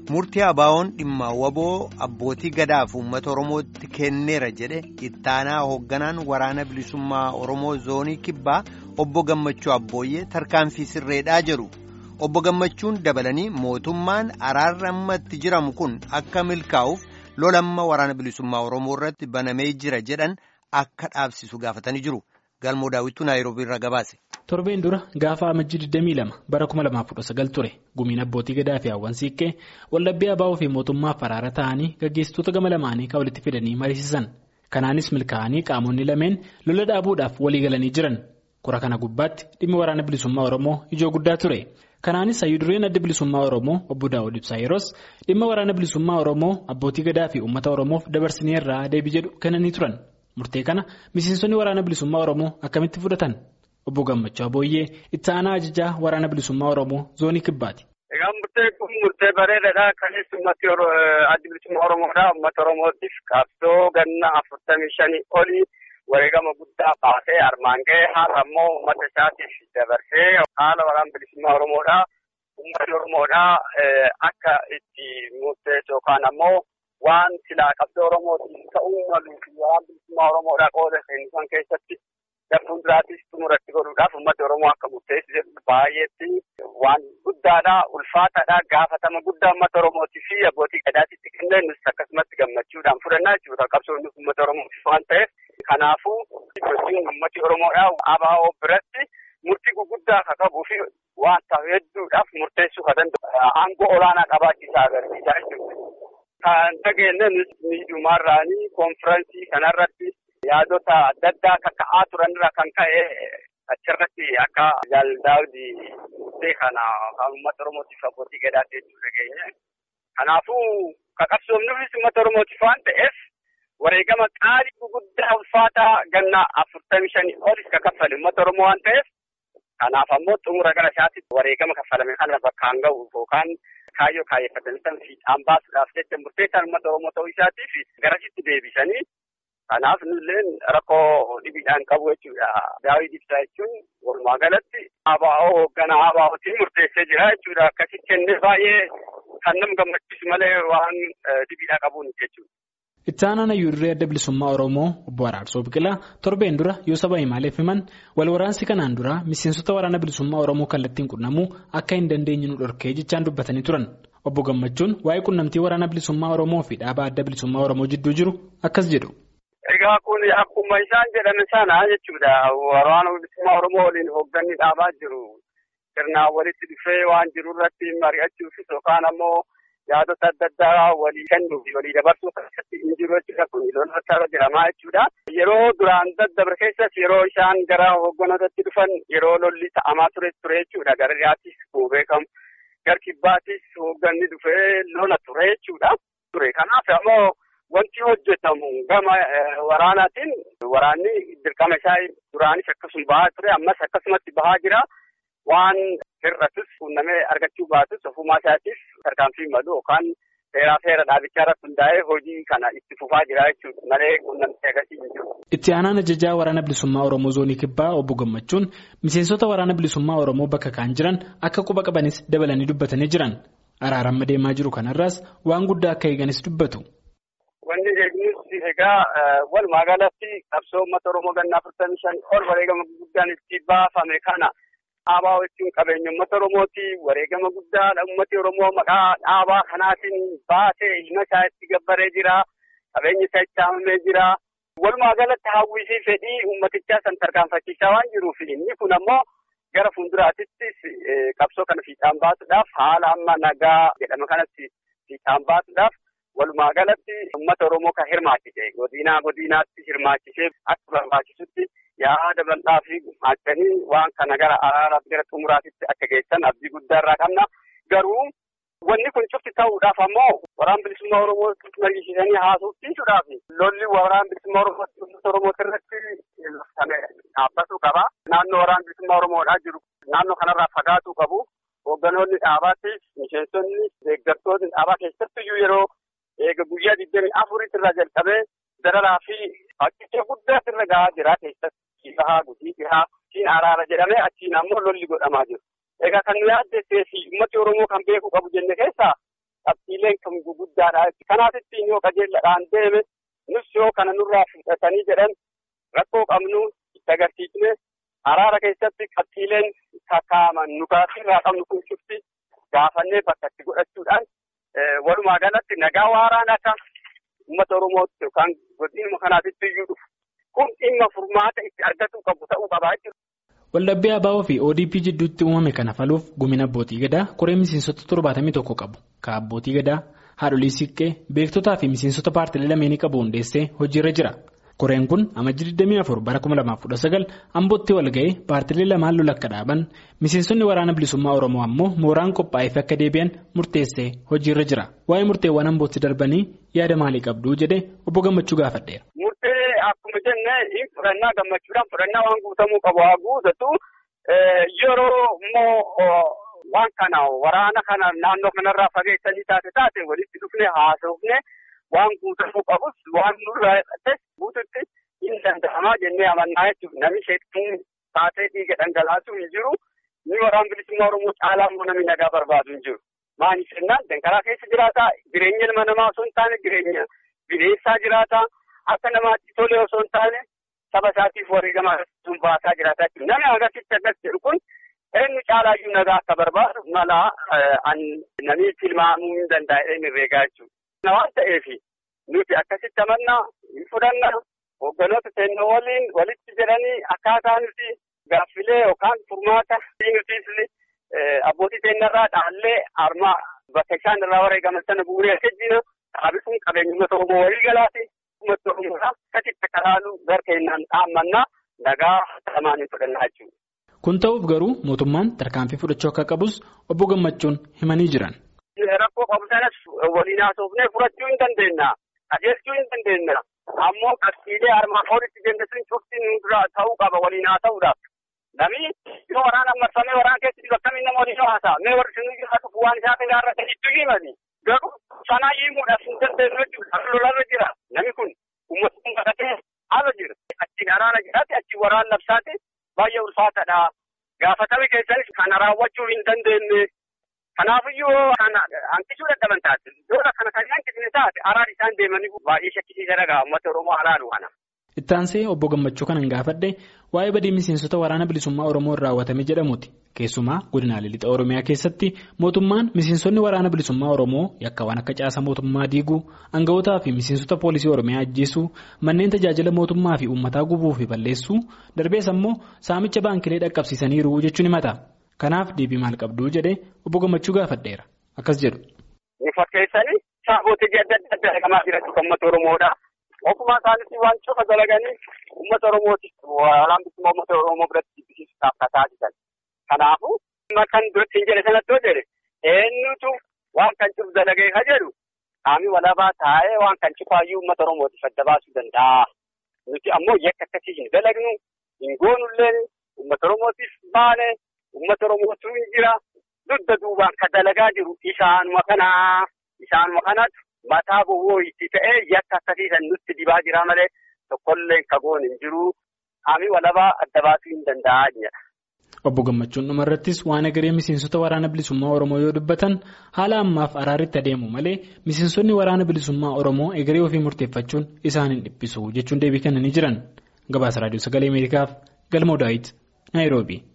murtii abaawoon dhimma waboo abbootii gadaaf uummata oromootti kenneera jedhe ittaanaa hoogganaan waraana bilisummaa oromoo zoonii kibbaa obbo gammachuu abbooyyee tarkaanfii sirreedhaa jedhu obbo gammachuun dabalanii mootummaan araarri ammatti jiramu kun akka milkaa'uuf lolamma waraana bilisummaa oromoo irratti banamee jira jedhan akka dhaabsisu gaafatanii jiru galmoo daawwituu naayiroobii irraa gabaase. torbeen dura gaafa amajjii 22 bara 2019 ture gumiin abbootii gadaa fi hawwan siiqqee waldhabbii abaa'oo fi mootummaaf araara ta'anii gaggeessitoota gama lamaanii kan walitti fidanii mariisisan kanaanis milkaa'anii qaamonni lameen lola dhaabuudhaaf walii galanii jiran kura kana gubbaatti dhimmi waraana bilisummaa oromoo ijoo guddaa ture kanaanis hayyudureen adda bilisummaa oromoo obbo daawud ibsaa yeroos dhimma waraana bilisummaa oromoo abbootii gadaa fi uummata oromoof dabarsineerraa deebii jedhu kennanii turan murtee kana miseensonni waraana bilisummaa oromoo akkamitti fudhatan. Obbo Gammachuu Abooyyee itti aanaa ajajaa waraana bilisummaa Oromoo zoonii kibbaati. Egaa murtee kun murtee bareedaadha. Kanis uummati adda bilisummaa Oromoodha. Uummata Oromootiif qabsoo ganna afurtamii shanii olii wareegama guddaa baasee armaan ga'ee haala ammoo uummata isaatiif dabarsee haala waraana bilisummaa Oromoodha. Uummatni Oromoodha akka itti murteessu yookaan ammoo waan silaa qabsoo Oromootiif ta'uu malu waraana bilisummaa Oromoodha qooda seensisan keessatti. Darbuun duraatis xumuratti godhuudhaaf uummata Oromoo akka murteessu jedhu baay'eetti waan guddaadha ulfaataadha gaafatama guddaa uummata Oromootii fi abbootii gadaatitti kenneenus akkasumatti gammachuudhaan fudhannaa jechuudha qabsoonni uummata Oromootiif waan ta'eef kanaafuu gosoonni uummati Oromoodha ABO biratti murtii guguddaa akka qabuu fi waan ta'u hedduudhaaf murteessuu kan danda'u aangoo olaanaa qabaachiisaa agarsiisaa jechuudha. Kan dhageenye miidhumarraanii koonfiraansii kanarratti. yaadota adda addaa akka ka'aa turanirra kan ka'e achirratti akka jaaldaawdi murtee kana kan uummata oromootiif abbootii gadaatti jechuu dhageenye. Kanaafuu qabsoomnuufis uummata oromootiif waan ta'eef wareegama qaalii guguddaa ulfaataa ganna afurtamii shanii olis ka kaffale uummata oromoo waan ta'eef kanaaf ammoo xumura gara isaatti wareegama kaffalame kana bakkaan ga'u yookaan kaayyoo kaayeffatanii san fiixaan baasuudhaaf jecha murteessaan uummata oromoo ta'uu isaatiif garasitti deebisanii Kanaaf nulleen rakkoo dhibiidhaan qabu jechuudha. Daawwii ibsaa jechuun walumaa galatti ABO hoogganaa ABO'tiin murteessee jira jechuudha. Akkasitti kennee baay'ee kan nama gammachiisu malee waan dhibiidhaa qabuun jechuudha. Itti aanaan hayyuurree adda bilisummaa Oromoo obbo Araarsoo Biqilaa torbeen dura yoo saba himaaleef himan wal waraansi kanaan dura miseensota waraana bilisummaa Oromoo kallattiin qunnamuu akka hin dandeenye nu dhorkee jechaan dubbatanii turan. Obbo Gammachuun waa'ee qunnamtii waraana bilisummaa Oromoo fi dhaabaa adda bilisummaa Oromoo jidduu jiru akkas jedhu. Egaa kun akkuma isaan jedhame sana jechuudha. Waraana bilisummaa Oromoo waliin hoogganni dhaabaa jiru. Sirnaan walitti dhufee waan jiru irratti mari'achuufis yookaan ammoo yaadota adda addaa walii kennuu fi walii dabarsuu keessatti hin jiru jechuudha. Kun lolatti irra jiramaa jechuudha. Yeroo duraan daddabre keessas yeroo isaan gara hoogganootatti dhufan yeroo lolli ta'amaa ture ture jechuudha. Gara dhiyaatis kun beekamu. Gara kibbaatis hoogganni dhufee lola ture jechuudha. Ture kanaaf ammoo. Wanti hojjetamu gama waraanaatiin waraanni dirqama isaa duraanis akkasuma bahaa ture ammas akkasumatti bahaa jira waan hir'atus quunnamee argachuu baatus ofumaa isaatiif tarkaanfii malu yookaan seeraa seera dhaabichaa irratti hundaa'ee hojii kana itti fufaa jira jechuudha malee quunnamtii agarsiisu hin jiru. Itti aanaan ajajaa waraana bilisummaa Oromoo zoonii kibbaa obbo Gammachuun miseensota waraana bilisummaa Oromoo bakka kaan jiran akka quba qabanis dabalanii dubbatanii jiran araaraan deemaa jiru kanarraas waan guddaa akka eeganis dubbatu. Wanni eegnus egaa walumaa galatti qabsoo uummata Oromoo ganna afurtamii shan ol wareegama guddaan itti baafame kana dhaabaa jechuun qabeenya uummata Oromooti. Wareegama guddaa uummati Oromoo maqaa dhaabaa kanaatiin baasee ilma isaa itti gabbaree jira. Qabeenyi isaa itti haamamee jira. Walumaa galatti hawwii fi fedhii uummatichaa san tarkaanfachiisaa waan jiruuf inni kun ammoo gara fuulduraattis qabsoo kana fiixaan baasuudhaaf haala amma nagaa jedhama kanatti fiixaan baasuudhaaf. Walumaa galatti uummata Oromoo kan hirmaachise godinaa godinaatti hirmaachisee akka barbaachisutti yaada bal'aa fi gumaachanii waan kana gara araaraaf gara xumuraatitti akka geessan abdii guddaa irraa qabna. Garuu wanni kun cufti ta'uudhaaf ammoo waraana bilisummaa Oromoo mariisiisanii haasofsiisuudhaaf lolli waraana bilisummaa Oromoo irratti dhaabbatuu qaba. Naannoo waraana bilisummaa Oromoodhaa jiru naannoo kanarraa fagaatuu qabu. Hoogganoonni dhaabaattis miseensonni deeggartoonni dhaabaa keessattiyyuu yeroo eega guyyaa digdamii afuritti irraa jalqabee dararaa fi fakkicha guddaa irra gahaa jira keessatti bahaa gudii dhihaa siin araara jedhamee achiin ammoo lolli godhamaa jiru. Egaa kan nu yaaddessee fi uummati Oromoo kan beekuu qabu jenne keessaa qabxiileen kan guguddaadha. Kanaaf ittiin yoo qajeelladhaan deeme nus yoo kana nurraa fudhatanii jedhan rakkoo qabnu itti agarsiisne araara keessatti qabxiileen kakaaman nu irraa qabnu kun cufti gaafannee bakka itti godhachuudhaan walumaa galatti nagaa waaraan akka uummata Oromootti yookaan godinuma kanaatitti iyyuu dhufu kun dhimma furmaata itti argachuu qabu ta'uu qabaa jechuudha. Waldhabbii ABO fi ODP jidduutti uumame kana furuuf gumina abbootii gadaa koree miseensota torbaatamii tokko qabu. Ka abbootii gadaa, haadholii siiqqee, beektotaa fi miseensota paartilee lameenii qabu hundeessee hojiirra jira. Koreen kun amajjii 24 bara 2019 ambootti wal ga'ee paartilee lamaan lola akka dhaaban miseensonni waraana bilisummaa Oromoo ammoo mooraan qophaa'eef akka deebi'an murteessee hojiirra jira. Waa'ee murteewwan ambootti darbanii yaada maalii qabduu jedhee obbo Gammachuu gaafadheera. Murtee akkuma jenne fudhannaa gammachuudhaan fudhannaa waan guutamuu qabu haa guutatu yeroo immoo waan kana waraana kana naannoo kanarraa fageessanii taate taate walitti dhufne haasofne. Waan guutamuu qabus waan nurraa hidhates guututti hin danda'amaa jennee amannaa jechuudha. Namni sheekkiin taatee dhiiga dhangalaasuu hin jiru. Inni waraana bilisummaa Oromoo caalaa immoo namni nagaa barbaadu hin jiru. Maaliif jennaan danqaraa keessa jiraata. Jireenya ilma namaa osoo hin taane jireenya bineensaa jiraata. Akka namaatti tolee osoo hin taane saba isaatiif wareegama sun baasaa jiraata jechuudha. Namni akkasitti akkas jedhu kun eenyu caalaayyuu nagaa akka barbaadu mala namni tilmaamuu hin danda'e inni herreegaa jechuudha. waan ta'eef nuti akkasitti amannaa hin fudhanna hoogganoota keenya waliin walitti jedhanii akkaataa nuti gaaffilee yookaan furmaata nutis abbootii keenyarraa dhaallee harma bakka isaan irraa wareegaman sana bu'uuree kejjina dhaabisuun qabeenya uummata Oromoo walii galaati uummata Oromoodhaa akkasitti akka laalu gara keenyaan dhaammannaa nagaa lamaan hin fudhannaa jechuudha. Kun ta'uuf garuu mootummaan tarkaanfii fudhachuu akka qabus obbo Gammachuun himanii jiran. Rakkoo qabu sanas waliin haasofnee furachuu hin dandeenya. Qajeelchuu hin dandeenya. Ammoo qabxiilee armaan olitti jenne sun cufti nurraa ta'uu qaba waliin haa ta'uudhaaf. Namni yoo waraana marfamee waraana keessatti akkamiin nama waliin haasa'a. Mee warri sun jiraatu waan isaa kan irra kan itti himani. Garuu sanaa himuudhaaf hin dandeenyu jechuudha. Akka lolarra jira. Namni kun uummata kun kadhatee haala jira. Achiin araana jiraate achiin waraana labsaate baay'ee ulfaataadha. Gaafatame keessanis kana raawwachuu hin dandeenye. Kanaafiyyuu kana hanqisuu dadhaban taate lola kana kan hanqisne taate araan isaan deemanii baay'ee shakkisiisa dhagaa uummata Oromoo alaalu kana. Itti aansee obbo Gammachuu kanan gaafadhe waa'ee badii miseensota waraana bilisummaa Oromoo irraa raawwatame jedhamuuti. Keessumaa godinaalee lixa Oromiyaa keessatti mootummaan miseensonni waraana bilisummaa Oromoo yakkaawwan akka caasa mootummaa diiguu, aanga'ootaa fi miseensota poolisii Oromiyaa ajjeesuu, manneen tajaajila mootummaa fi uummataa gubuu fi balleessuu, darbees ammoo saamicha baankilee dhaqqabsiisaniiru jechuun himata. Kanaaf deebii maal qabduu jedhee obbo Gammachuu gaafadheera. Akkas jedhu. Ni fakkeessanii saafootii adda addaa dalagamaa jiran uummata Oromoodha. Ofuma isaaniitti waan cufa dalaganii uummata Oromootiif waraana bilisummaa uummata Oromoo biratti jibbisiisuudhaaf kataa jiran. Kanaafuu kan duratti hin jedhe sanatti yoo jedhe eenyutu waan kan cufu dalagee ka jedhu qaamni walabaa taa'ee waan kan cufaayyuu uummata Oromootiif adda baasuu danda'a. Nuti ammoo yakka akkasii hin dalagnu hin goonullee uummata Oromootiif baane uummata Oromootu hin jira dugda duubaan ka dalagaa jiru isaanuma kanaa isaanuma kanatu mataa gowwoo itti ta'ee yakka akkasiisan nutti dibaa jira malee tokkollee ka goon hin jiru qaamni walabaa adda baasuu hin danda'a jedha. Obbo Gammachuun dhumarrattis waan egeree miseensota waraana bilisummaa Oromoo yoo dubbatan haala ammaaf araaritti adeemu malee miseensonni waraana bilisummaa Oromoo egeree ofii murteeffachuun isaan hin dhiphisu jechuun deebii kennanii jiran. Gabaasa Raadiyoo Sagalee Ameerikaaf Galmoo Daawit Naayiroobii.